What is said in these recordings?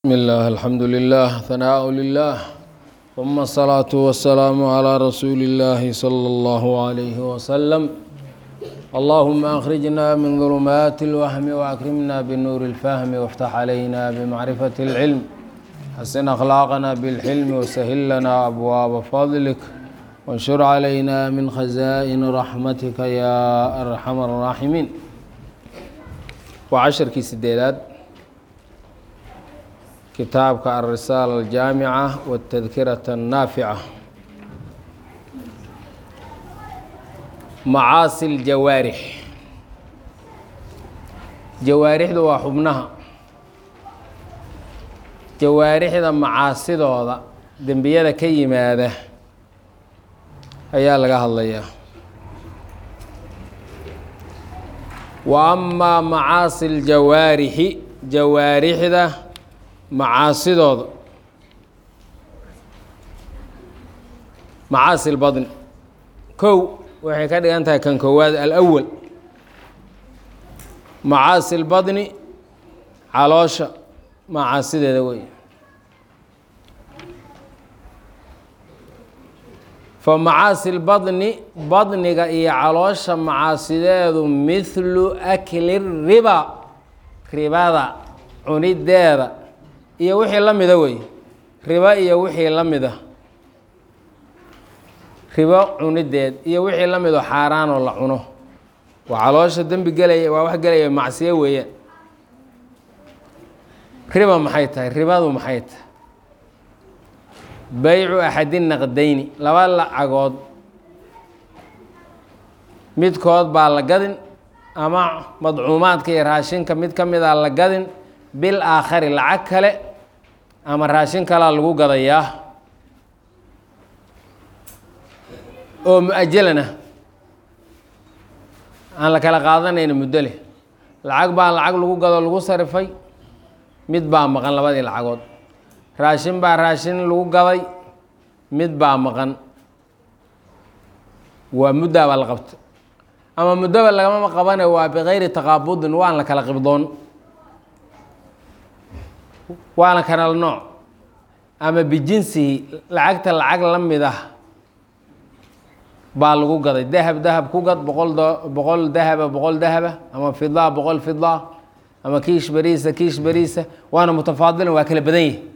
بسم الله الحمد لله ثناء لله ثم الصلاة والسلام على رسول الله صلى الله عليه وسلم اللهم أخرجنا من ظلمات الوهم وأكرمنا بنور الفهم وافتح علينا بمعرفة العلم حسن أخلاقنا بالحلم وسهل لنا أبواب فضلك وانشر علينا من خزائن رحمتك يا أرحم الراحمين وعشركii sideedaad kitaabka alrisaala aljaamica wاtadkirata الnaafica macaasi ljawaarix jawaarixdu waa xubnaha jawaarixda macaasidooda dembiyada ka yimaada ayaa laga hadlayaa wa amaa macaasi ljawaarixi jawaarixda macaasidooda macaasi lbadni kow waxay ka dhigan tahay kan koowaad alawal macaasi lbadni caloosha macaasideeda wey fa macaasi lbadni badniga iyo caloosha macaasideedu mithlu akli riba ribada cunideeda iyo wixii la mida wey ribo iyo wixii la mida ribo cunideed iyo wixii la mido xaaraanoo la cuno waa caloosha dembi gelaya waa wax gelaya macsiyo weeyaan riba maxay tahay ribadu maxay tahay baycu axadi naqdayni laba lacagood midkood baa la gadin ama madcuumaadka iyo raashinka mid ka mid a la gadin bil aakhari lacag kale ama raashin kalaa lagu gadayaa oo mu-ajalan ah aan la kala qaadanayna muddo leh lacag baa lacag lagu gado lagu sarifay mid baa maqan labadii lacagood raashin baa raashin lagu gaday mid baa maqan waa muddaa baa la qabta ama muddoba lagama qabane waa bikayri taqaabudin waan la kala qibdoon waana kanal nooc ama bijinsihi lacagta lacag la mid ah baa lagu gaday dahab dahab ku gad boqol boqol dahaba boqol dahaba ama fidaa boqol fidaa ama kiish beriisa kiish beriisa waana mutafaadilin waa kala badan yihi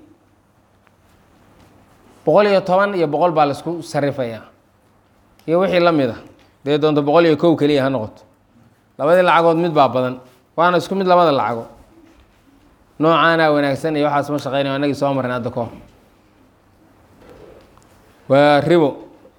boqol iyo toban iyo boqol baa laisku sarifayaa iyo wixii la mid a dee doonto boqol iyo kow keliya ha noqoto labadii lacagood mid baa badan waana isku mid labada lacagood noocaana wanaagsan iyo waxaas ma shaqeynayo anagii soo marnay hadda kahor waa ribo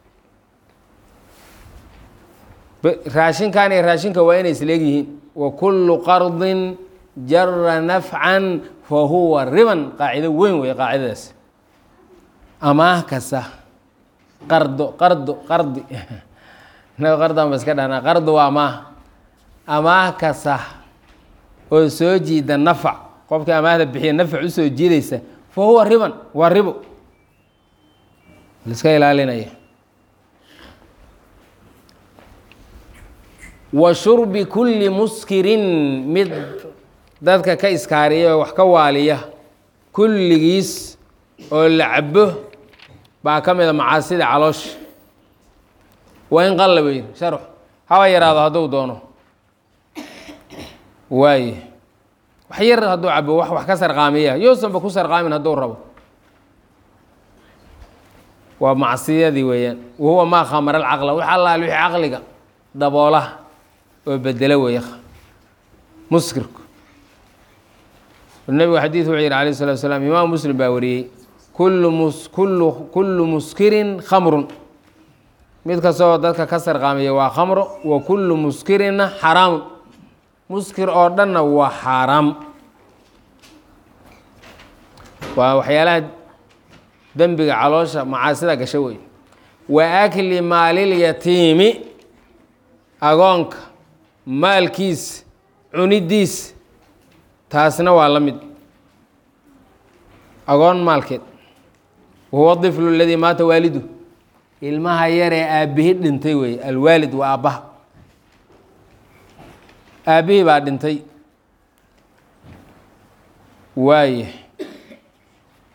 raashinkan iyo raashinka waa inay isleegyihiin wa kullu qardin jara nafcan fa huwa riban qaacido weyn wey qaacidadaas amaah kasta qardo qardo qardi inago qardan ba iska dhahnaa qardo waa amaah amaah kasta oo soo jiida nafac qofkii amaahda bixiya nafac usoo jiidaysa fa huwa riban waa ribo laiska ilaalinaya wa shurbi kulli muskirin mid dadka ka iskaariya oo wax ka waaliya kulligiis oo la cabo baa ka mida macaasida caloosha waa in qalla weyn sharx haba yaraado hadduu doono waaye wax yar hadduu cabo wax wax ka sarqaamiya yousanba ku sarqaamin hadduu rabo waa macsiyadii weeyaan wahuwa maa khamara alcaqla wax allaal wixii caqliga daboolaha oo bedelo weeye muskirku nebigu xadiid wuxuu yihi alayh salatu salaam imaam muslim baa wariyey kullu mus kullu kullu muskirin khamrun mid kastoo dadka ka sarqaamiya waa khamro wa kullu muskirinna xaraamun muskir oo dhanna waa xaaraam waa waxyaalaha dembiga caloosha macaasida gasho wey wa akli maalilyatiimi agoonka maalkiis cunidiis taasna waa la mid agoon maalkeed wahuwa diflu aladii maata waalidu ilmaha yaree aabbihi dhintay wey alwaalid waa aabbaha aabbihii baa dhintay waaye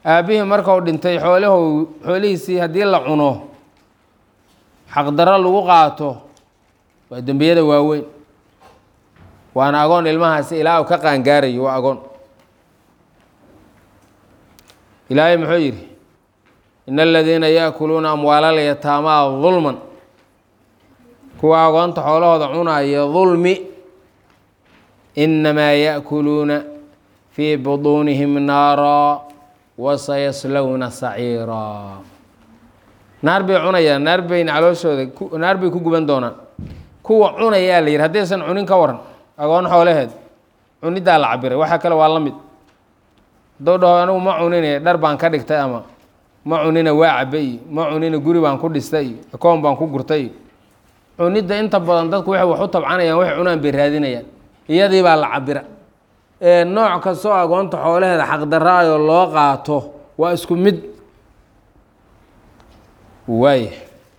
aabbihii markau dhintay xoolaho xoolihiisii haddii la cuno xaqdarro lagu qaato waa dembiyada waaweyn waana agoon ilmahaasi ilaa uu ka qaangaarayo waa agoon ilaahay muxuu yidhi in aladiina yaakuluuna amwaalal yataamaa dulman kuwa agoonta xoolahooda cunaya dulmi inamaa yaakuluuna fii buduunihim naara wasayaslowna saciira naar bay cunayaan naar bayna calooshooda naar bay ku guban doonaan kuwa cunayaa la yidhi haddaysan cunin ka waran agoon xoolaheed cunidaa la cabiray waxa kale waa la mid hadduu dhaho anigu ma cunine dhar baan ka dhigtay ama ma cunina waa cabe iyo ma cunina guri baan ku dhistay iyo akoon baan ku gurtay iyo cunidda inta badan dadku waxay wax u tabcanayaan waxay cunaan bay raadinayaan iyadii baa la cabira ee nooc kastoo agoonta xoolaheeda xaqdaraayo loo qaato waa isku mid waaya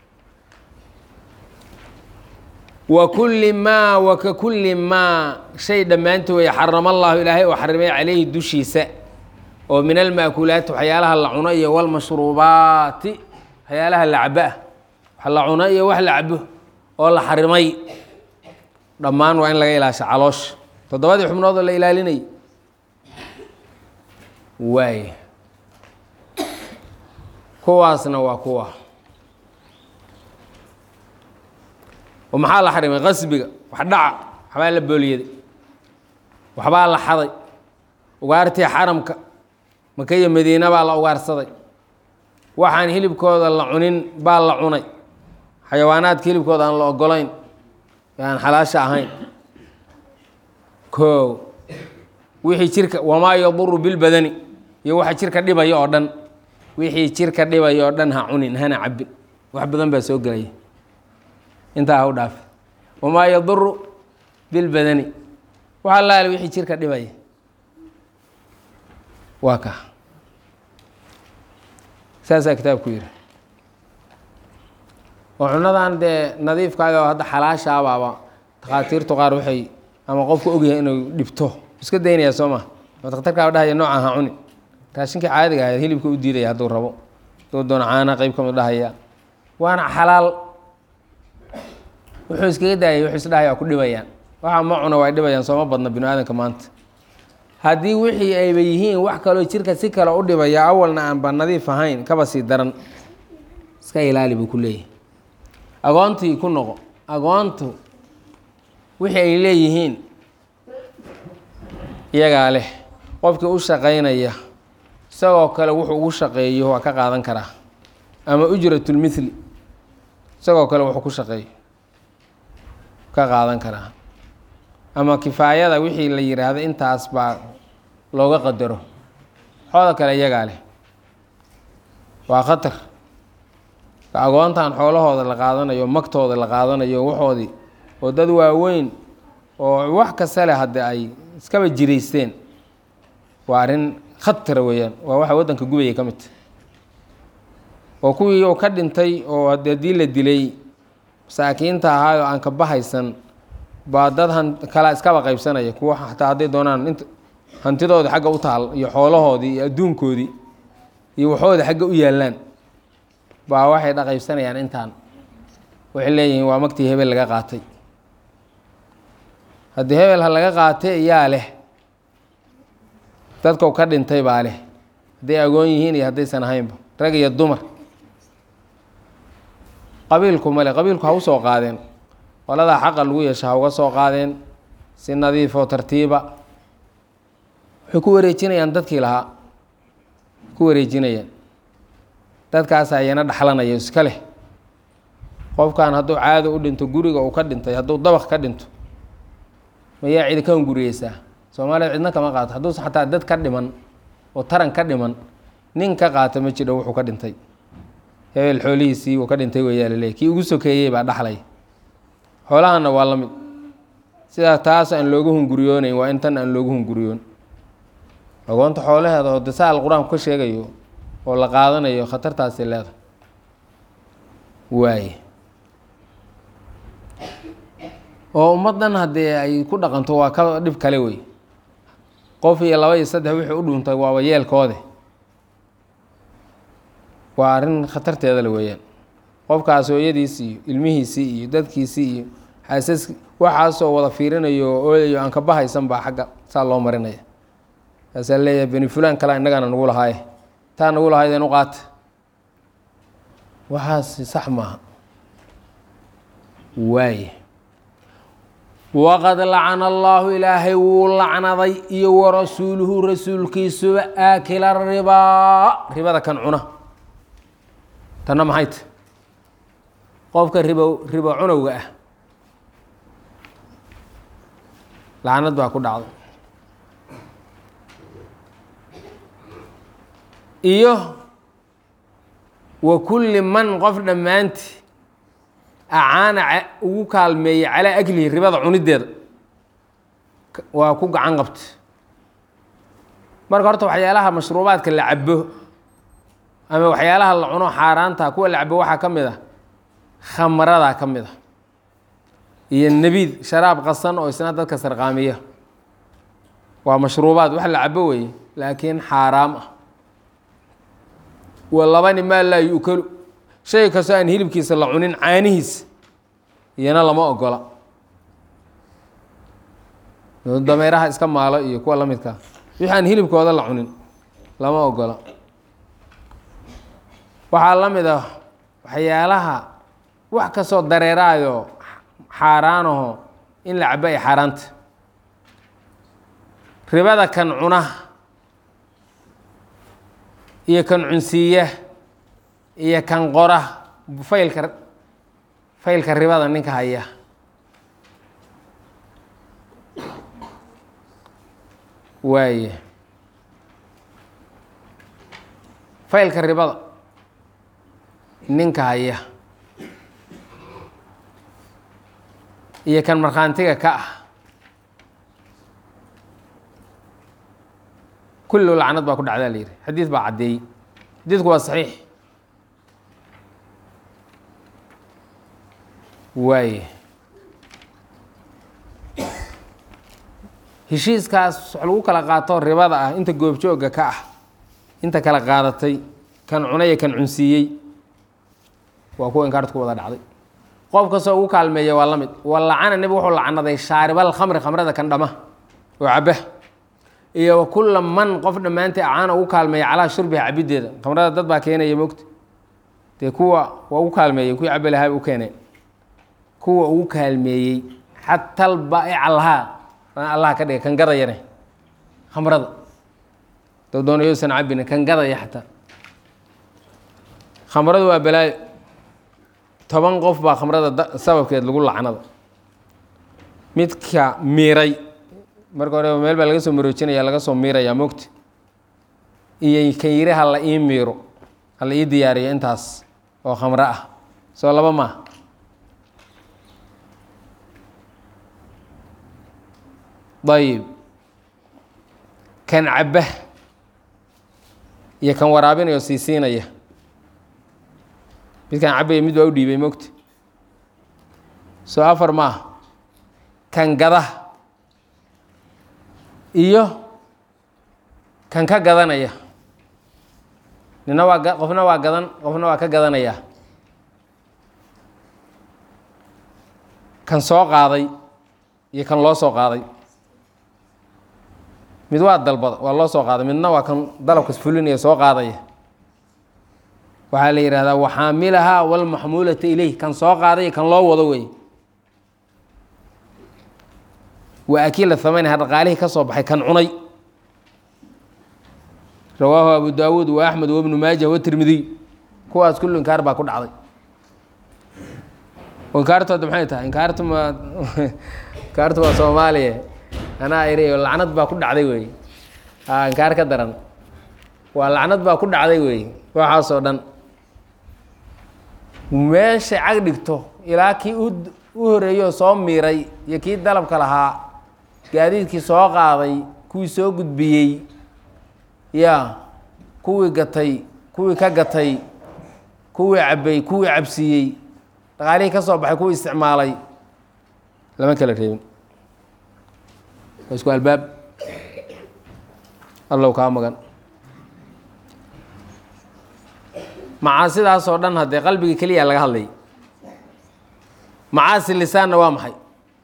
wa kulli maa wa ka kulli maa shay dhammaantii way xarama allaahu ilaahay oo xarimay calayhi dushiisa oo min almaakulaati waxyaalaha la cuno iyo walmashruubaati waxyaalaha la cabo ah wax la cuno iyo wax la cabo oo la xarimay dhammaan waa in laga ilaasha caloosha toddobadii xubnood oo la ilaalinayay waaya kuwaasna waa kuwa oo maxaa la xarimay qasbiga wax dhaca waxbaa la booliyaday waxbaa la xaday ugaartii xaramka maka iyo madiina baa la ugaarsaday waxaan hilibkooda la cunin baa la cunay xayawaanaadka hilibkooda aan la ogolayn ee aan xalaasha ahayn koow wixii jirka wamaa yaduru bilbadani iyo waxa jirka dhibaya oo dhan wixii jirka dhibaya oo dhan ha cunin hana cabin wax badan baa soo gelaya intaa ha u dhaafi wamaa yaduru bilbadani wax allaale wixii jirka dhibaya waa ka saasaa kitaabku yidhi oo cunadan dee nadiifkaaga oo hadda xalaashaabaaba takhaatiirtu qaar waxay ama qofku ogyahay inuu dhibto iska daynaya soo ma ama dakhtarkaa dhahaya noocaan ha cuni raashinkii caadiga ahayd hilibka u diidaya hadduu rabo hadduu doono caana qeyb ka mid dhahaya waana xalaal wuxuu iskaga daayay wuxuu isdhahaya waa ku dhibayaan waxa ma cuna waa dhibayaan sooma badna binu aadanka maanta haddii wixii ayba yihiin wax kaloo jirka si kale u dhibaya awalna aanba nadiif ahayn kaba sii daran iska ilaali buu ku leeyahay agoontii ku noqo agoontu wixii ay leeyihiin iyagaa leh qofkii u shaqaynaya isagoo kale wuxuu ugu shaqeeyo waa ka qaadan karaa ama ujratulmithli isagoo kale wuxuu ku shaqeeyo ka qaadan karaa ama kifaayada wixii la yidhaahdo intaas baa looga qadaro xooda kale iyagaa leh waa khatar ka agoontan xoolahooda la qaadanayo magtooda la qaadanayo waxoodii oo dad waaweyn oo wax kasta leh hadde ay iskaba jiraysteen waa arrin khatara weeyaan waa waxa waddanka gubaya ka midta oo kuwii uu ka dhintay oo haddii la dilay masaakiinta ahaayoo aan ka bahaysan baa dad han kala iskaba qaybsanaya kuwa xataa hadday doonaan int hantidoodii xagga u taal iyo xoolahoodii iyo adduunkoodii iyo waxooda xagga u yaallaan baa waxay dhaqaybsanayaan intaan waxay leeyihiin waa magtii hebel laga qaatay haddii hebel ha laga qaatay yaa leh dadkau ka dhintay baa leh hadday agoon yihiin iyo haddaysan ahaynba rag iyo dumar qabiilku male qabiilku ha u soo qaadeen qoladaa xaqa lagu yeesha ha uga soo qaadeen si nadiifoo tartiiba waxay ku wareejinayaan dadkii lahaa ku wareejinayaan dadkaas ayana dhaxlanaya iska leh qofkan hadduu caado u dhinto guriga uu ka dhintay hadduu dabaq ka dhinto mayaa cidi ka hunguriyeysaa soomaalida cidna kama qaato hadduusa xataa dad ka dhiman oo taran ka dhiman nin ka qaata ma jidho wuxuu ka dhintay hebel xoolihiisii uu ka dhintay weeyaa laleeyahy kii ugu sokeeyey baa dhaxlay xoolahanna waa la mid sidaa taas aan loogu hunguriyoonayn waa in tan aan loogu hunguriyoon agoonta xoolaheeda oo dasaal qur-aanku ka sheegayo oo la qaadanayo khatartaasi leeda waaye oo ummaddan haddii ay ku dhaqanto waa ka dhib kale wey qof iyo laba iyo saddex wixii u dhuntay waaba yeelkoode waa arrin khatarteeda la weeyaan qofkaas hooyadiisii iyo ilmihiisii iyo dadkiisii iyo xaasas waxaasoo wada fiirinayo oo ooyayo aan ka bahaysan baa xagga saa loo marinaya kaasaa leeyahay beni fulaan kalaa innagana nagu lahaaye taa nagu lahaydeen u qaata waxaasi sax maaha waaye waqad lacana allaahu ilaahay wuu lacnaday iyo warasuuluhu rasuulkiisuba aakila ribaa ribada kan cuna tanna maxay ta qofka ribo ribo cunowga ah lacnad baa ku dhacday iyo wa kulli man qof dhammaanti acaana ugu kaalmeeyey calaa aklihi ribada cunideeda waa ku gacan qabta marka horta waxyaalaha mashruubaadka la cabo ama waxyaalaha la cuno xaaraanta kuwa la cabo waxaa ka mid ah khamradaa ka mid a iyo nebiid sharaab qasan oo isna dadka sarqaamiya waa mashruubaad wax la cabo weeye laakiin xaaraam ah wa labani maa laa yu'kalu shay kastoo aan hilibkiisa la cunin caanihiisa iyana lama ogola dameeraha iska maalo iyo kuwa la midkaa wixii aan hilibkooda la cunin lama ogola waxaa la mid ah waxyaalaha wax kastoo dareeraayo xaaraanaho in la cabo ay xaaraanta ribada kan cuna iyo kan cunsiiya iyo kan qora faylka faylka ribada ninka haya waaye faylka ribada ninka haya iyo kan markhaantiga ka ah kullu lacnad baa ku dhacdaa la yidhi xadiid baa caddeeyey xadiidku waa saxiix waaye heshiiskaas wax lagu kala qaato ribada ah inta goobjoogga ka ah inta kala qaadatay kan cunaya kan cunsiiyey waa kuwa inkaartu ku wada dhacday qof kastoo ugu kaalmeeya waa la mid wa lacana nebigu wuxuu lacnaday shaaribal khamri khamrada kan dhama oo caba iyo wa kulla man qof dhammaantii acaana ugu kaalmeeya calaa shurbiha cabiddeeda khamrada dad baa keenaya mogta dee kuwa waa ugu kaalmeeyey kuwii cabi lahaa u keeneen kuwa ugu kaalmeeyey xatal baa'ica lahaa allah ka dhigay kan gadayane khamrada dad doonayousan cabine kan gadaya xataa khamradu waa balaayo toban qof baa khamrada sababkeed lagu lacnada midka miiray marka hore meel baa laga soo maroojinaya laga soo miiraya mogta iyo kan yiri hala ii miiro hala ii diyaariyo intaas oo khamro ah soo laba maaha ayib kan cabba iyo kan waraabinaya oo sii siinaya midkaan cabaya mid waa u dhiibay mogta soo afar maaha kan gada iyo kan ka gadanaya nina waa qofna waa gadan qofna waa ka gadanaya kan soo qaaday iyo kan loo soo qaaday mid waa dalbada waa loo soo qaaday midna waa kan dalabkas fulinaya soo qaadaya waxaa la yidhahdaa waxaamilahaa walmaxmuulata ileyh kan soo qaaday kan loo wado wey waa akiila hamanha dhaqaalihii ka soo baxay kan cunay rawaahu abu daawuud wa axmed wabnu maajah watirmidiy kuwaas kullu inkaar baa ku dhacday inkaartooda maxay tahay inkaartu ma inkaartu waa soomaaliya anaa iri lacnad baa ku dhacday wey a inkaar ka daran waa lacnad baa ku dhacday wey waxaasoo dhan meeshay cag dhigto ilaa kii u horeeyo soo miiray iyo kii dalabka lahaa gaadiidkii soo qaaday kuwii soo gudbiyey ya kuwii gatay kuwii ka gatay kuwii cabbay kuwii cabsiiyey dhaqaalihii ka soo baxay kuwii isticmaalay lama kala reebin waa isku albaab allow kaa magan macaasidaasoo dhan haddee qalbiga keliya laga hadlayay macaasi lisaanna waa maxay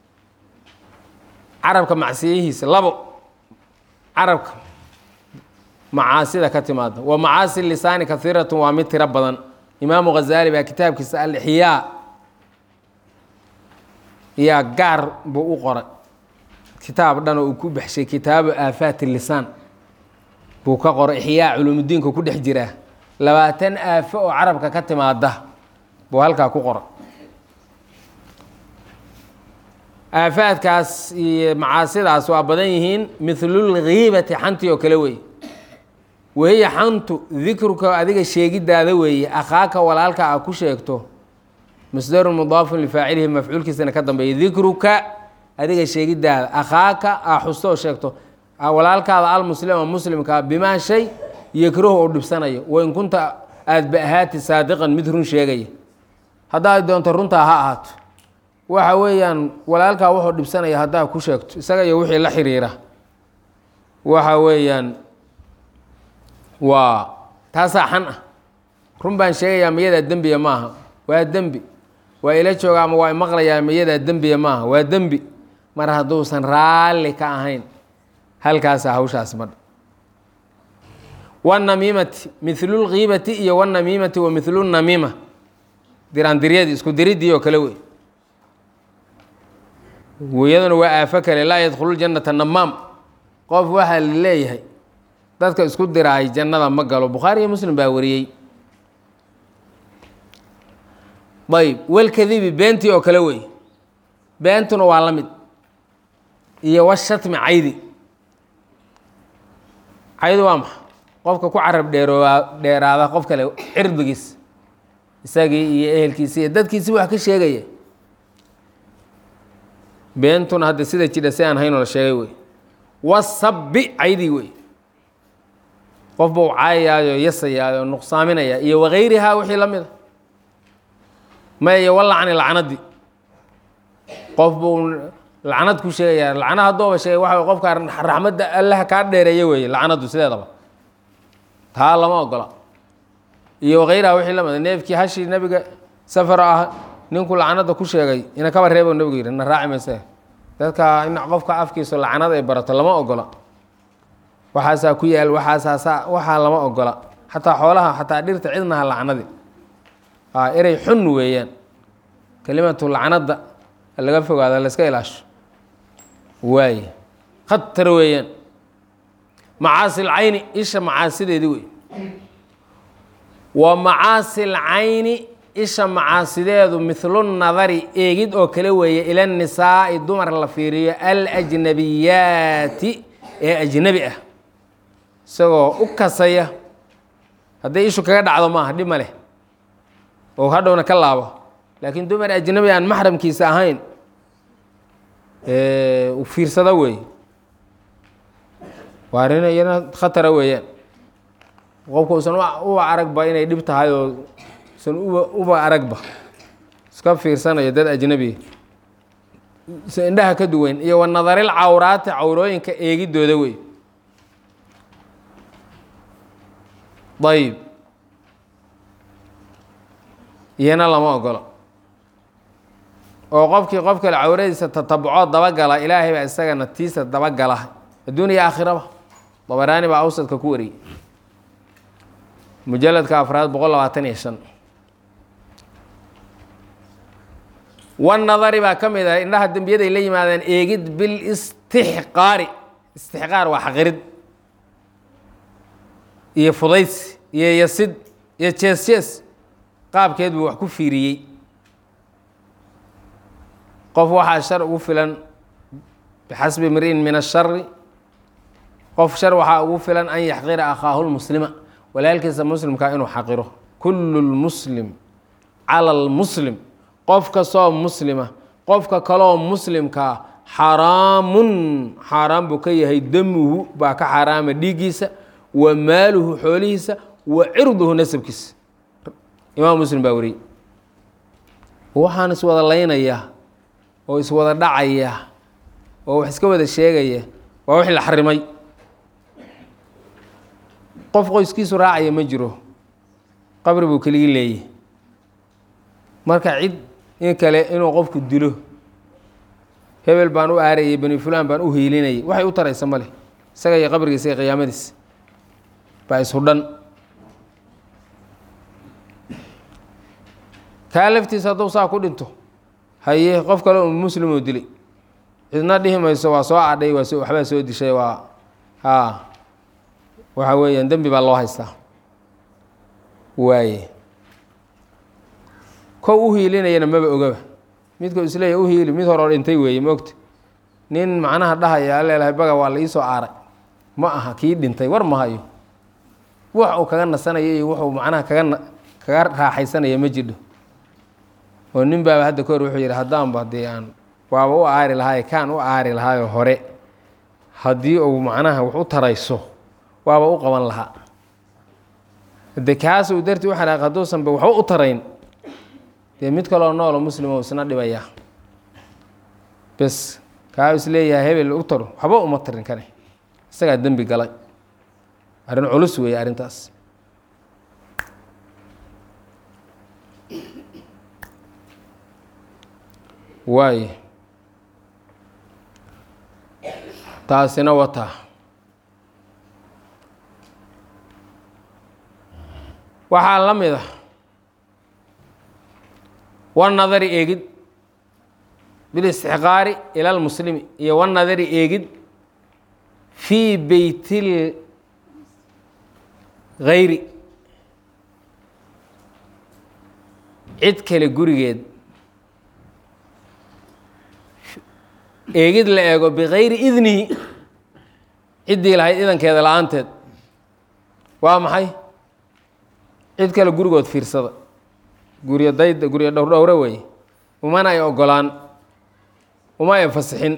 carabka macsiyihiisa labo carabka macaasida ka timaada wa macaasi lisaani kaiiratun waa mid tiro badan imaamu ghazaali baa kitaabkiisa alixyaa yaa gaar buu u qoray kitaab dhan oo uu ku baxshay kitaabu aafaati lisaan buu ka qoray ixyaa culuumudiinka ku dhex jiraa labaatan aafo oo carabka ka timaada buu halkaa ku qoray aafaadkaas iyo macaasidaas waa badan yihiin midlulghiibati xantii oo kale weeye wahiya xantu dikruka adiga sheegidaada weeye akhaaka walaalka a ku sheegto masdarun mudaafun lifaacilihi mafcuulkiisana ka dambeeya dikruka adiga sheegidaada akhaaka a xusto oo sheegto walaalkaada almuslima muslimkaa bimaa shay yakrahu oo dhibsanayo wain kunta aada ba ahaati saadiqan mid run sheegaya haddaad doonto runtaa ha ahaato waxa weeyaan walaalkaa wuxuu dhibsanaya haddaa ku sheegto isaga iyo wixii la xiriira waxa weeyaan waa taasaa xan ah run baan sheegayaa mayadaa dembiya maaha waa dembi waa ila jooga ama waa imaqlayaa mayadaa dembiya maaha waa dembi mar hadduusan raalli ka ahayn halkaasaa hawshaas madha wanamiimati milulkiibati iyo wanamiimati wa milunamiima diraandiryadii isku diriddii oo kale wey iyaduna waa aafo kale laa yadkhulu jannata namaam qof waxaa la leeyahay dadka isku diraay jannada ma galo bukhaari iyo muslim baa wariyey ayb walkadibi beentii oo kale wey beentuna waa la mid iyo washatmi caydi caydi waa maxa qofka ku carab dheerooa dheeraada qof kale cirdigiis isagii iyo ehelkiisi iyo dadkiisi wax ka sheegaya beentuna hadda sida jidha si aan haynoo la sheegay wey wasabbi caydi wey qof buu caayayaayo yasayaayo nuqsaaminaya iyo wakayrihaa wixii la mida maya iyo walacni lacnadii qof buu lacnad ku sheegaya lacna haddooba sheegay waxa wey qofka raxmadda allaha kaa dheereeya weeye lacnadu sideedaba taa lama ogola iyo wakayrihaa wixii la mida neefkii hashii nebiga safar ah ninku lacnada ku sheegay ina kaba reebo nebigu yidhi na raaci mayse dadka in qofka afkiisu lacnad ay barato lama ogola waxaasaa ku yaal waxaasaasa waxaa lama ogola xataa xoolaha xataa dhirta cidnaha lacnadi erey xun weeyaan kelimatu lacnada laga fogaado layska ilaasho waaye khatar weeyaan macaasi lcayni isha macaasideedii wey wa macaasi lcayni isha macaasideedu mithlu nadari eegid oo kale weeye ila nisaa'i dumar la fiiriyo alajnabiyaati ee ajnabi ah isagoo u kasaya hadday ishu kaga dhacdo maaha dhib ma leh oo hadhowna ka laabo laakiin dumar ajnabi aan maxramkiisa ahayn u fiirsada weeye waa arrin iyana khatara weeyaan qofku usan uba aragba inay dhib tahay oo usan uba uba aragba iska fiirsanayo dad ajnabiya se indhaha ka duwan iyo wa nadaril cawraati cawrooyinka eegidooda wey ayib iyana lama ogolo oo qofkii qof kale cawradiisa tatabucoo dabagala ilaahay baa isagana tiisa dabagala adduun iyo aakhiraba dabaraani baa awsadka ku wariyey mujaladka afraad boqol labaatan iyo shan wanadari baa ka mid ah indhaha dembiyaday la yimaadeen eegid bilistixqaari istixqaar waa xaqirid iyo fudays iyo yasid iyo jees jees qaabkeed buu wax ku fiiriyey qof waxaa shar ugu filan bixasbi mri'in min ashari qof shar waxaa ugu filan an yaxqira akhaahu lmuslima walaalkiisa muslimkaa inuu xaqiro kullu lmuslim cala lmuslim qof kastoo muslima qofka kaloo muslimkaa xaraamun xaaraan buu ka yahay damuhu baa ka xaaraama dhiiggiisa wa maaluhu xoolihiisa wa cirduhu nasabkiisa imaam muslim baa wariyey waxaan iswada laynayaa oo iswada dhacaya oo wax iska wada sheegaya waa wixii la xarimay qof qoyskiisu raacaya ma jiro qabri buu keligii leeyahy marka cid in kale inuu qofku dilo hebel baan u aarayay bani fulaan baan u hiilinayay waxay u taraysa male isaga iyo qabrigiisa iyo qiyaamadiis baa ishudhan kaa laftiisa hadduu saa ku dhinto haye qof kale un muslimoo dilay cidna dhihi mayso waa soo cadhay waa soo waxbaa soo dishay waa haa waxa weeyaan dembi baa loo haystaa waaye kow u hiilinayana maba ogaba midkuu isleeyahy u hiili mid horeo dhintay weeye maogta nin macnaha dhahaya leelahay baga waa la iisoo aaray ma aha kii dhintay war ma hayo wax uu kaga nasanayo iyo wuxuu macnaha kaga kaga raaxaysanaya ma jidho oo nin baaba hadda kahor wuxuu yidhi haddaanba dee aan waaba u aari lahaaye kaan u aari lahaayo hore haddii uu macnaha wax u tarayso waaba u qaban lahaa de kaas uu dartii u xanaaq hadduusanba waxba u tarayn dee mid kaloo noolo muslimo isna dhibaya bes kaa is leeyahay hebel u taro waxba uma tarin kane isagaa dembi galay arrin culus weeye arrintaas waayo taasina wataa waxaa la mid ah wanadari eegid bilistixqaari ila lmuslimi iyo wanadari eegid fii beytil gayri cid kale gurigeed eegid la eego bikayri idnihi ciddii lahayd idankeeda la-aanteed waa maxay cid kale gurigood fiirsada guryo dayda guryo dhowrdhowre weeye umana ay ogolaan uma ay fasixin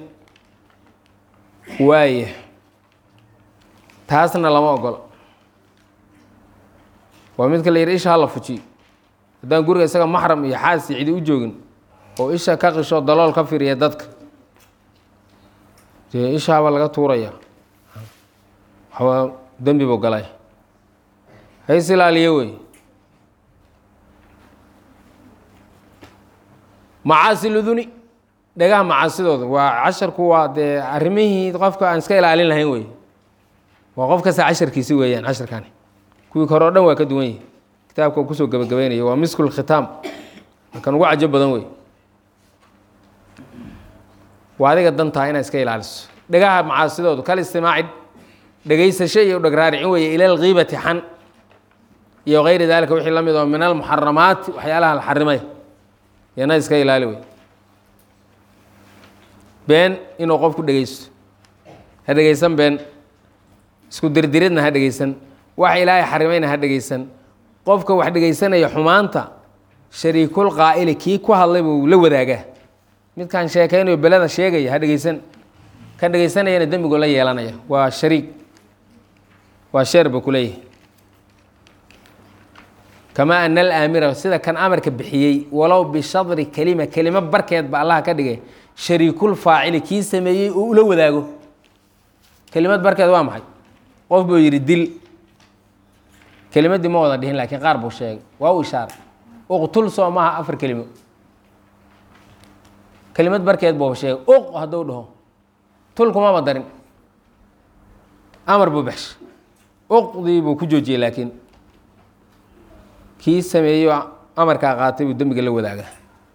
waaye taasna lama ogolo waa midka la yidhi isha hala fujiyo haddaan guriga isaga maxram iyo xaasi cidi u joogin oo isha ka qisho dalool ka firiya dadka dee ishaaba laga tuuraya waxbaa dembi buu galay hays ilaaliyo wey macaasi luduni dhagaha macaasidooda waa casharku waa dee arrimihii qofka aan iska ilaalin lahayn wey waa qof kasta casharkiisi weeyaan casharkani kuwii kore o dhan waa ka duwan yihi kitaabka kusoo gabagabeynaya waa miskul khitaam kan ugu cajo badan wey waa adiga dantaa inaa iska ilaaliso dhagaha macaasidoodu kal istimaaci dhegaysasho iyo dhagraaricin weeye ila alkiibati xan iyo kayri daalika wixii la mid oo min almuxaramaati waxyaalaha la xarimay yana iska ilaali wey been inuu qofku dhegaysto ha dhegaysan been isku dirdiridna ha dhegaysan wax ilaahay xarimayna ha dhegaysan qofka wax dhegaysanaya xumaanta shariikul qaa'ili kii ku hadlay buu la wadaagaa midkaan sheekaynayo beleda sheegaya ha dhegaysan kan dhegaysanayana dembigu la yeelanaya waa shariik waa sheer ba ku leeyahay kamaa ana alaamira sida kan amarka bixiyey walow bishadri kelima kelimo barkeed ba allah ka dhigay shariikul faacili kii sameeyey oo ula wadaago kelimad barkeed waa maxay qof buu yidhi dil kelimaddii ma wada dhihin laakiin qaar buu sheegay waa u ishaaray uqtul soo maaha afar kelimo kelimad barkeed buu sheegay uq hadduu dhaho tul kumaba darin amar buu baxshay uqdii buu ku joojiyey laakiin kii sameeyo amarkaa qaatay buu dembiga la wadaagaa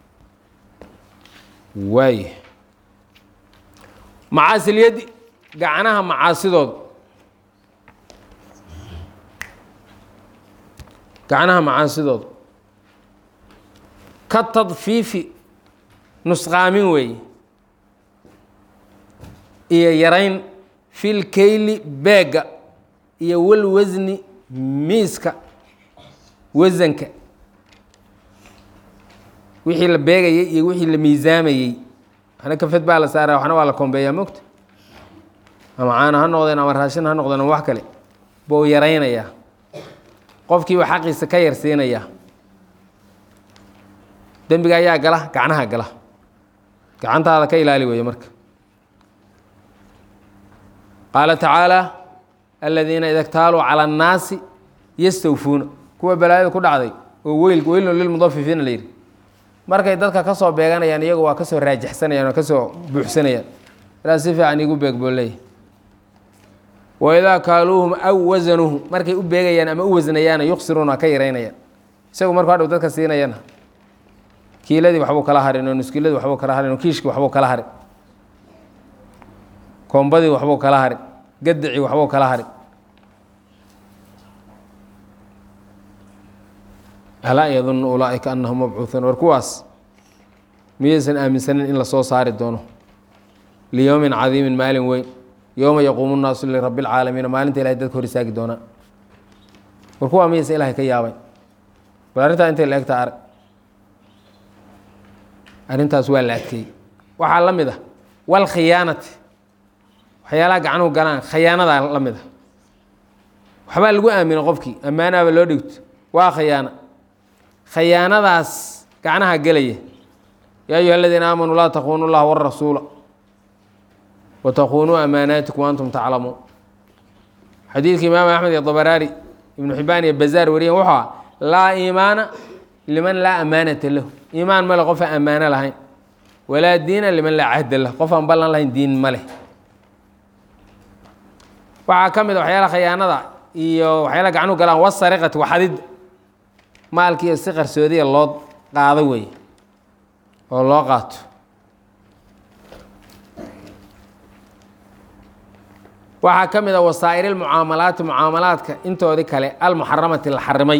waay macaasiliyaddi gacnaha macaasidooda gacnaha macaasidooda ka tadfiifi nusqaamin weeye iyo yarayn fil keyli beega iyo wal wasni miiska wasanka wixii la beegayey iyo wixii la miisaamayey waxna kafed baa la saara waxna waa la kombeeyaa mogta ama caana ha noqdeen ama raashin ha noqdeen ama wax kale buu yaraynayaa qofkiiba xaqiisa ka yarsiinayaa dembiga ayaa gala gacnaha gala gacantaada ka ilaali weeye marka qaala tacaala aladiina ida ktaaluu cala annaasi yastawfuuna kuwa balaayada ku dhacday oo weyl weylun lilmudafifiina la yidhi markay dadka ka soo beeganayaan iyagu waa kasoo raajixsanayaan oo kasoo buuxsanayaan ilaa si fiican igu beeg buu leeyahy waidaa kaaluuhum aw wasanuuhum markay u beegayaan ama u wasnayaana yuksiruuna ka yaraynayaan isagu markuu hadhow dadka siinayana kiiladii waxbuu kala harin oo nuskiiladii waxbuu kala harin oo kiishkii waxbuu kala harin koombadii waxbuu kala harin gadicii waxbuu kala harin alaa yadunnu ulaaئika anahum mabcuuثuun war kuwaas miyaysan aaminsanin in lasoo saari doono liyowmin cadiimin maalin weyn yowma yaquumu nnaasu lirabi اlcaalamiina maalinta ilahay dadka hor istaagi doonaa war kuwaa miyaysan ilahay ka yaabay bal arrintaa intay la egtaa arag arrintaas waa la adkeeyey waxaa la mid ah walkhiyaanati waxyaalaha gacanuhu galaan khiyaanadaa la mid a waxbaa lagu aamina qofkii ammaanaaba loo dhigto waa khiyaana khiyaanadaas gacnaha gelaya yaa ayuha aladiina aamanuu laa takuunu llaha warasuula watakuunuu amaanaatikum antum taclamuun xadiidka imaam axmed iyo dabaraari ibnu xibaan iyo bazaar wariyen wuxuu ah laa iimaana liman laa amaanata lahu iimaan male qof aan ammaano lahayn walaa diina liman laa cahda lah qof aan ballan lahayn diin ma leh waxaa ka mid a waxyaala khiyaanada iyo waxyaala gacnuhu galaan wasariqati waxadid maalkiiyo si qarsoodiya loo qaado weeye oo loo qaato waxaa ka mid a wasaa'ir ilmucaamalaati mucaamalaadka intoodii kale almuxaramati la xarimay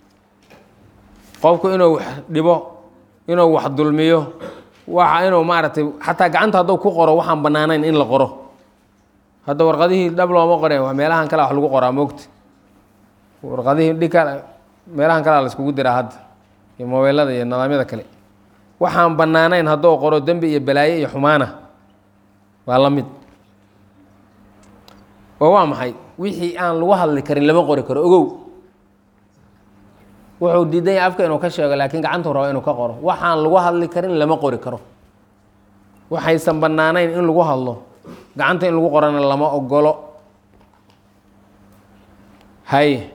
qofku inuu wax dhibo inuu wax dulmiyo waxa inuu maaragtay xataa gacanta hadduu ku qoro waxaan bannaanayn in la qoro hadda warqadihii dhab looma qoreen waa meelahan kale wax lagu qoraa moogta warqadihii dhika meelahan kalea la iskugu diraa hadda iyo mobeylada iyo nidaamyada kale waxaan bannaanayn hadduu qoro dembi iyo balaaye iyo xumaana waa la mid oo waa maxay wixii aan lagu hadli karin lama qori karo ogow wuxuu diidan yahay afka inuu ka sheego laakiin gacantuu rabo inuu ka qoro waxaan lagu hadli karin lama qori karo waxaysan bannaanayn in lagu hadlo gacanta in lagu qorana lama ogolo hay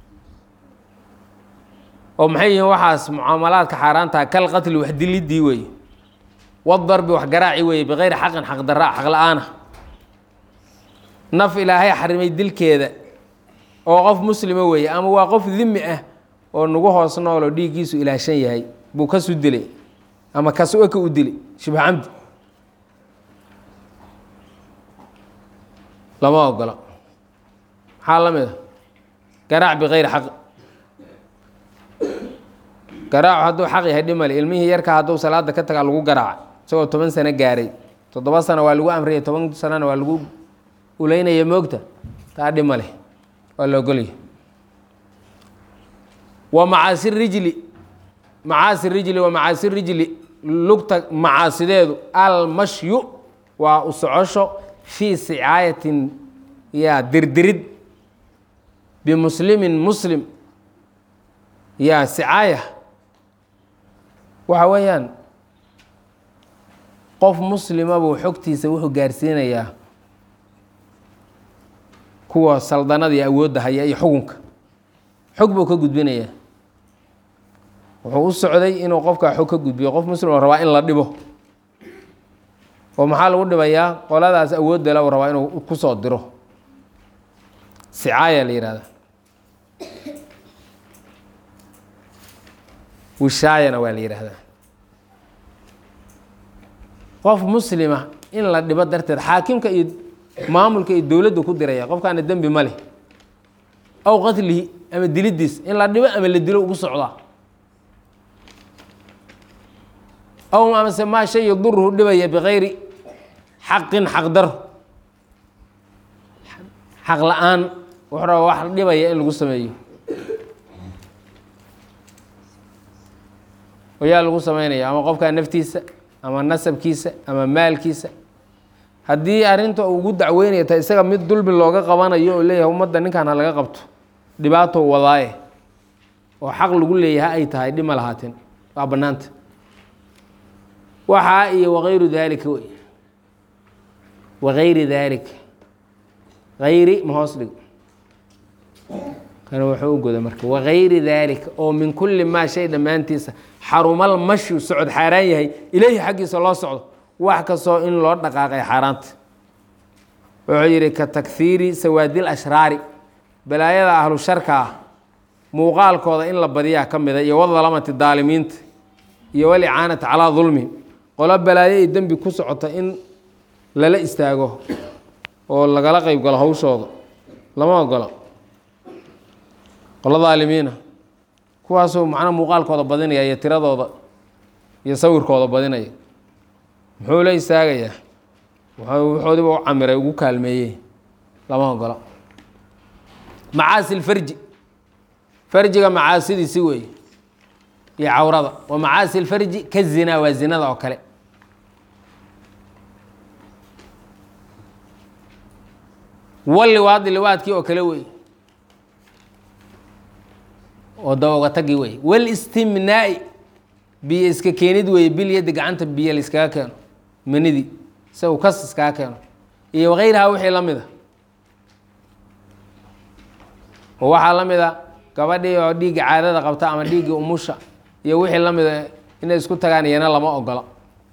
oo maxay yihiin waxaas mucaamalaadka xaaraantaha kal qatli wax dilidii weeye wadarbi wax garaaci weeye bikayri xaqin xaq daraa xaq la-aana naf ilaahay xarimay dilkeeda oo qof muslima weeye ama waa qof dimi ah oo nagu hoos nooloo dhiiggiisu ilaashan yahay buu kasu dilay ama kasu eka u dilay shibha camdi lama ogola maxaa la mid a garaac bikayri xaq garaacu hadduu xaq yahay dhimale ilmihii yarka hadduu salaada ka tagaa lagu garaaca isagoo toban sano gaaray toddoba sano waa lagu amriyay toban sanona waa lagu uleynaya moogta taa dhima leh waa la ogolya wa macaasi rijli macaasi rijli wa macaasi rijli lugta macaasideedu almashyu waa u socosho fii sicaayatin yaa dirdirid bimuslimin muslim yaa sicaaya waxa weeyaan qof muslima buu xogtiisa wuxuu gaarsiinayaa kuwa saldanada iyo awoodda haya iyo xukunka xog buu ka gudbinayaa wuxuu u socday inuu qofkaa xog ka gudbiyo qof muslim oo rabaa in la dhibo oo maxaa lagu dhibayaa qoladaas awoodda la u rabaa inuu ku soo diro sicaaya la yihahda wishaayana waa la yidhaahdaa qof muslima in la dhibo darteed xaakimka iyo maamulka iyo dowladdu ku diraya qofkaana dembi ma leh aw qatlihi ama dilidiis in la dhibo ama la dilo ugu socdaa aw amase maa shay yaduruhu dhibaya bikayri xaqin xaqdaro xaq la-aan wuxuu raba wax dhibaya in lagu sameeyo ayaa lagu sameynaya ama qofkaa naftiisa ama nasabkiisa ama maalkiisa haddii arrinta ugu dacweynaya ta isaga mid dulmi looga qabanayo oo leeyahay ummadda ninkan ha laga qabto dhibaato wadaaye oo xaq lagu leeyahay ay tahay dhima lahaateen waa bannaanta waxaa iyo wakayru daalika wey wakayri daalika hayri ma hoos dhigo kana wuxuu u goda marka wagayri daalika oo min kulli maa shay dhammaantiisa xarumal mashyu socod xaaraan yahay ileyhi xaggiisa loo socdo wax kastoo in loo dhaqaaqay xaaraanta wuxuu yidhi ka takhiiri sawaadil ashraari balaayada ahlu sharka ah muuqaalkooda in la badiyaa ka mida iyo wadalamati daalimiinta iyo walicaanati calaa dulmihim qolo balaayo iyo dembi ku socota in lala istaago oo lagala qeyb galo hawshooda lama ogola qolo daalimiina kuwaasoo macnaha muuqaalkooda badinaya iyo tiradooda iyo sawirkooda badinaya muxuu la istaagayaa wuxoodiba u camiray ugu kaalmeeyey lama ogola macaasi lfarji farjiga macaasidiisi weeye iyo cawrada wa macaasi lfarji ka zinaa waa zinada oo kale waliwaadi liwaadkii oo kale wey oo dawoga tagi wey walistimnaa'i biyo iska keenid weeye bil yaddi gacanta biyo la iskaga keeno manidii isagu kas iskaga keeno iyo wakayraha wixii la mida oo waxaa la mida gabadhii oo dhiigga caadada qabta ama dhiiggii umusha iyo wixii la mida inay isku tagaan iyana lama ogola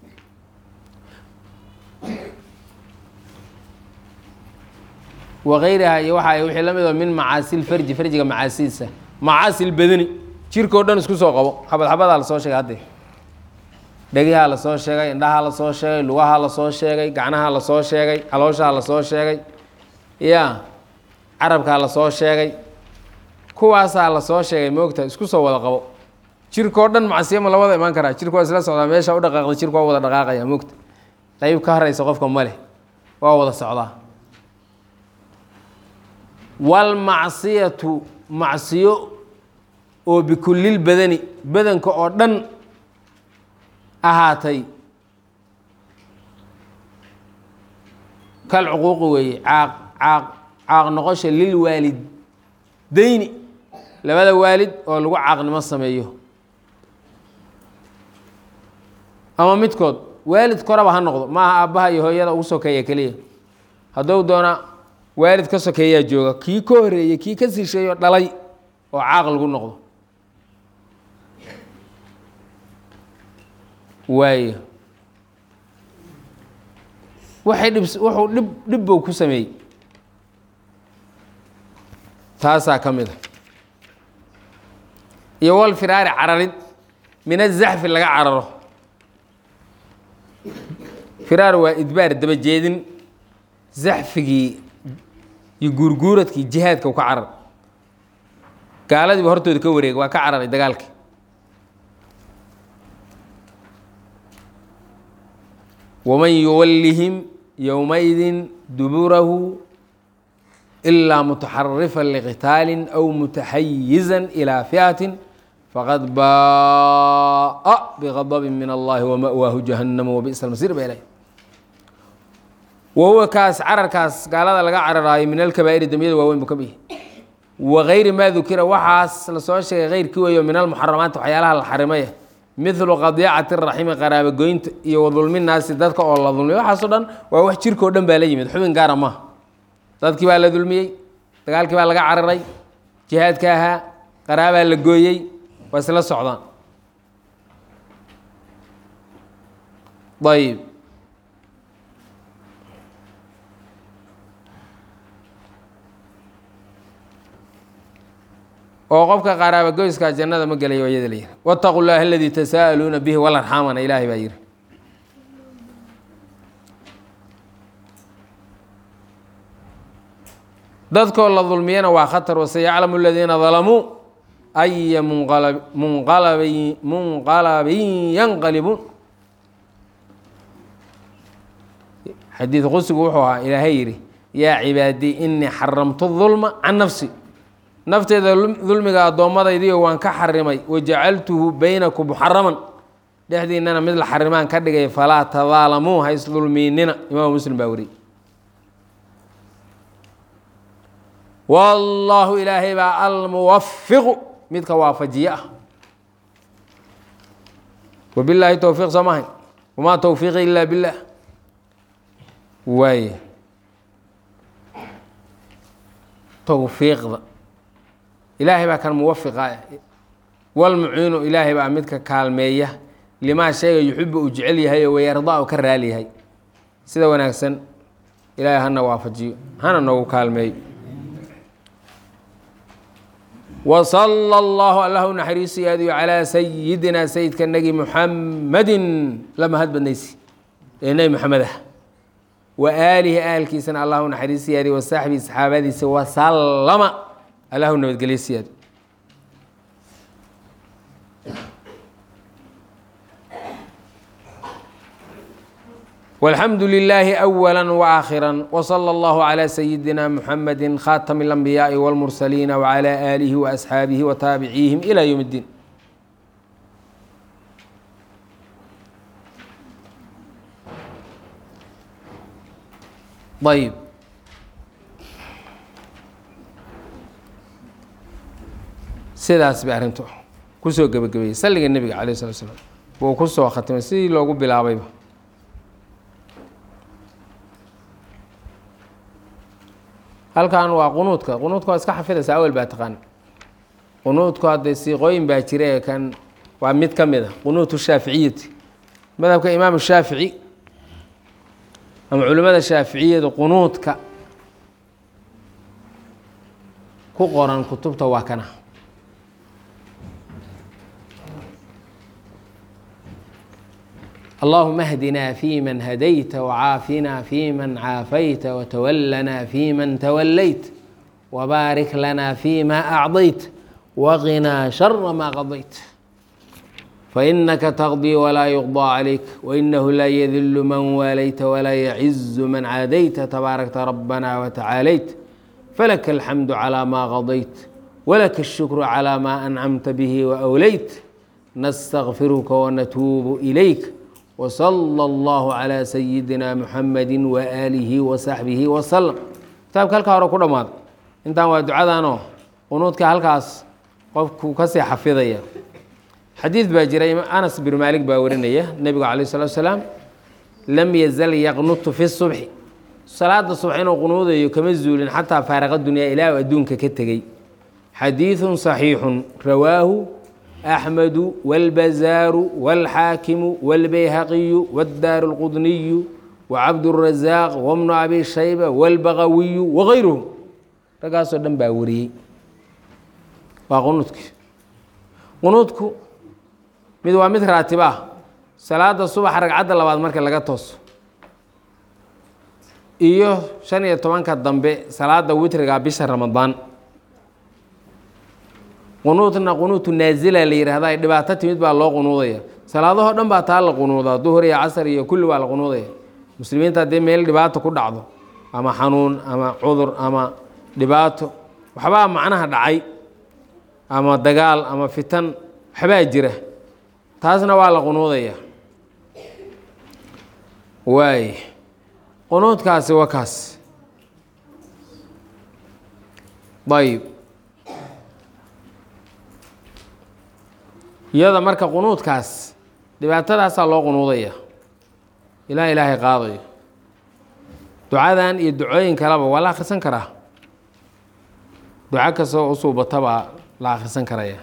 wakayraha iyo waxa wixii la midoo min macaasi lfarji farjiga macaasidiisa macaasi lbadani jirkao dhan isku soo qabo xabad xabadaa lasoo sheegay haddee dhegahaa lasoo sheegay indhahaa lasoo sheegay lugahaa lasoo sheegay gacnahaa lasoo sheegay calooshaa lasoo sheegay ya carabkaa lasoo sheegay kuwaasaa lasoo sheegay moogta isku soo wada qabo jirkao dhan macsiyama la wada imaan karaa jirka waa isla socdaa meesha u dhaqaaqda jirka waa wada dhaqaaqaya moogta qeyb ka haraysa qofka ma leh waa wada socdaa walmacsiyatu macsiyo oo bikullil badani badanka oo dhan ahaatay kal cuquuqi weeye caaq caaq caaq noqosha lil waalidayni labada waalid oo lagu caaqnimo sameeyo ama midkood waalid koraba ha noqdo maaha aabbaha iyo hooyada ugu sokeeya keliya hadduu doona waalid ka sokeeyaa jooga kii ka horeeyey kii ka sisheeyo dhalay oo caaq lagu noqdo waayo waxay dhib wuxuu dhib dhibbow ku sameeyey taasaa ka mid a iyo wal firaari cararid min azaxfi laga cararo firaar waa idbaar dabajeedin zaxfigii iyo guurguuradkii jihaadka u ka carar gaaladiiba hortooda ka wareega waa ka cararay dagaalkii waman yuwallihim yowmaidin duburahu ilaa mutaxarifan liqitaalin aw mutaxayizan ilaa fiatin faqad baaa bigadabin min allahi wama'waahu jahannama wabi'sa almasiir ba ilahy wahuwa kaas cararkaas gaalada laga cararaayo min alkabaa'iri dembiyada waaweyn buu ka bihi wagayri maa dukira waxaas lasoo sheegay keyrkii weeyo min almuxaramaati waxyaalaha la xarimaya midlu qadiicati raximi qaraabogoynta iyo wadulmi naasi dadka oo la dulmiya waxaasoo dhan waa wax jirkao dhan baa la yimid xubin gaara maaha dadkii baa la dulmiyey dagaalkii baa laga cararay jihaadka ahaa qaraabaa la gooyey waa isla socdaan ayib oo qofka qaraaba goyska jannada ma gelayo waa iyada la yihi wاtaqu llaha aladii tasaa'aluuna bihi walarxaamana ilaahay baa yihi dadkoo la dulmiyana waa khatar wasayaclamu aladiina dalamuu aya munqala munqalabin munqalabin yanqalibuun xadiid qusigu wuxuu ahaa ilaahay yidhi yaa cibaadii inii xaramtu dulma can nafsi nafteeda dulmiga addoommadaydiio waan ka xarimay wajacaltuhu baynakum muxaraman dhexdiinana mid la xarimaan ka dhigay falaa tadaalamuu ha isdulmiinina imaamu muslim baa wariyey wallaahu ilaahay baa almuwafiqu midka waafajiye ah wabilaahi towfiiq soo mahay wamaa towfiiqi ilaa billaah waay towfiiqda ilaahay baa kan muwafiqa walmuciinu ilaahay baa midka kaalmeeya limaa shayga yuxibu uu jecel yahay oo wayardaa u ka raali yahay sida wanaagsan ilaahay hana waafajiyo hana noogu kaalmeeyo wsala allahu allah u naxariisiyaadiyo calaa sayidina sayidka nagi muxamadin la mahad badnaysi ee nebi moxamed ah wa aalihi aalkiisana allah u naxariisiyaadiyo wasaxbihi saxaabadiisa wasalama allah u nabadgeliysiyaadi والحمد لله أولا وآخرا وصلى الله على سيدنا محمد خاتم الأنبياء والمرسلين وعلى آله وأصحابه وتابعيهم إلى يوم الدين طيب sidaas bay arrintu kusoo gebagabeeyey salliga nebiga calayh slat slam wuu ku soo khatimay sidii loogu bilaabayba halkan waa qunuudka qunuudka waa iska xafidaysa awel baa taqaan qunuudku hadday siiqooyin baa jira ee kan waa mid ka mid a qunuutu shaaficiyati madhabka imaamu shaafici ama culimmada shaaficiyadu qunuudka ku qoran kutubta waa kana اللهم اهدنا فيمن هديت وعافنا فيمن عافيت وتولنا فيمن توليت وبارك لنا فيما أعطيت وقنا شر ما قضيت فإنك تقضي ولا يقضى عليك وإنه لا يذل من واليت ولا يعز من عاديت تباركت ربنا وتعاليت فلك الحمد على ما قضيت ولك الشكر على ما أنعمت به وأوليت نستغفرك ونتوب إليك وصلى الله على سيدنا محمد وآله وصحبه وسلم kitaabka halkaa hore ku dhammaada intaan waa ducadanoo qunuudka halkaas qofku kasii xafidaya xadiid baa jira anas bin maalik baa warinaya nebigu calayh salatu salaam lam yazal yaqnutu fi subxi salaada subax inuu qunuudayo kama zuulin xataa faaraqa dunyaa ilaa u adduunka ka tegey xadiidun saxiixun rawaahu أحمد والبزار والحاكم والبيهقي والدار القطني وعبد الرزاق وابن أبي شيبة والبغوي وغيرهم ragaasoo dhan baa wariyey waa qunuudki qunuudku mid waa mid raatib ah salaada subaxa ragcadda labaad marka laga tooso iyo shan iyo tobanka dambe salaada witriga bisha ramadaan qunuudna qunuutu naazila la yihahda ay dhibaato timid baa loo qunuudaya salaadahoo dhan baa taa la qunuudaa duhur iyo casar iyo kulli waa la qunuudaya muslimiinta haddii meel dhibaato ku dhacdo ama xanuun ama cudur ama dhibaato waxbaa macnaha dhacay ama dagaal ama fitan waxbaa jira taasna waa la qunuudaya waay qunuudkaasi waa kaas ayb iyada marka qunuudkaas dhibaatadaasaa loo qunuudaya ilaa ilaahay qaadayo ducadan iyo ducooyin kaleba waa la akhrisan karaa duco kastoo usuubata baa la akhrisan karaya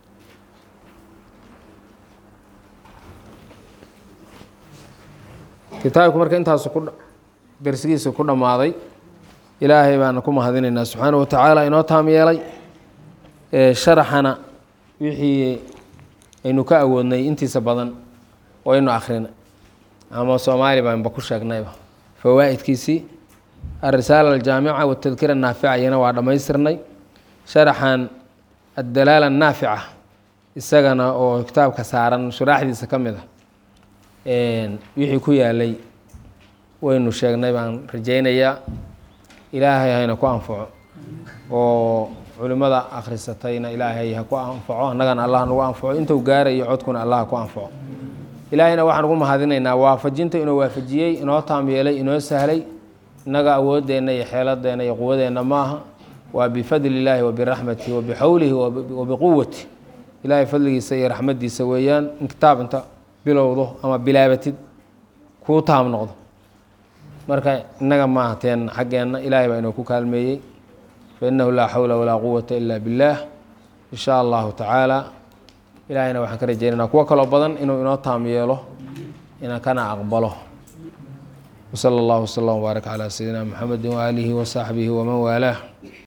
kitaabku marka intaasu ku darsigiisa ku dhammaaday ilaahay baana ku mahadinaynaa subxaana wa tacaala inoo taam yeelay sharaxana wixii aynu ka awoodnay intiisa badan waynu akrinay ama soomaali baanba ku sheegnayba fawaa'idkiisii alrisaala aljaamica watadkira anaafica iyana waa dhammaystirnay sharaxan addalaala annaafica isagana oo kitaabka saaran shuraaxdiisa ka mid a wixii ku yaalay waynu sheegnay baan rajaynayaa ilaahay hayna ku anfaco oo culimada akhrisatayna ilaahay ha ku anfaco annagana allah nagu anfaco intuu gaarayo codkuna allah ha ku anfaco ilaahayna waxaan ugu mahadinaynaa waafajinta inuu waafajiyey inoo taam yeelay inoo sahlay innaga awooddeenna iyo xeeladeenna iyo quwadeenna maaha waa bifadli illaahi wa biraxmatihi wa bixowlihi wa biquwati ilaahay fadligiisa iyo raxmaddiisa weeyaan in kitaab inta bilowdo ama bilaabatid kuu taam noqdo marka innaga maaha teen xaggeenna ilaahay baa inoo ku kaalmeeyey fainahu laa xawla walaa quwata ila biاllah in sha allahu tacaala ilaahayna waxaan ka rajeynaynaa kuwo kaloo badan inuu inoo taam yeelo inaan kana aqbalo wsala allahu wslam wbaarak calaa sayidina muxamedi waaalihi wasaxbihi waman waalaah